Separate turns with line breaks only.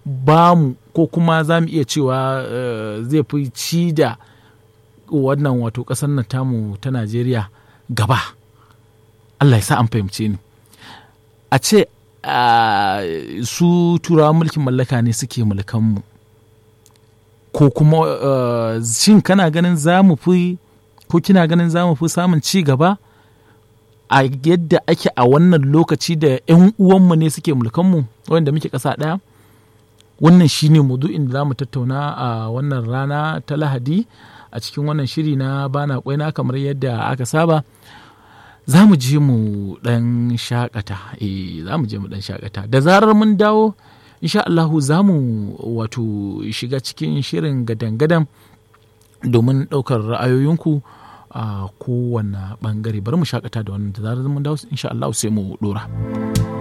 ba mu ko kuma za mu iya cewa uh, zai fi ci da wannan wato ƙasar nan tamu ta najeriya gaba allah ya sa an fahimce ni a ce uh, su turawan mulkin mallaka ne suke mulkanmu ko kuma uh, shin kana ganin za mu fi ko kina ganin za mu fi samun ci gaba a yadda ake a wannan lokaci da 'yan uwanmu ne suke mulkanmu wanda muke ƙasa ɗaya wannan shine mudu'in da za mu tattauna a wannan rana ta lahadi a cikin wannan shiri na bana kwaina kamar yadda aka saba za mu je mu ɗan shakata eh za mu je mu ɗan shakata da zarar mun dawo insha Allahu za mu wato shiga cikin shirin gadan-gadan domin ɗaukar ra'ayoyinku a kowane ɓangare bari mu shakata da wannan da zarar mun dawo insha Allahu sai mu ɗora.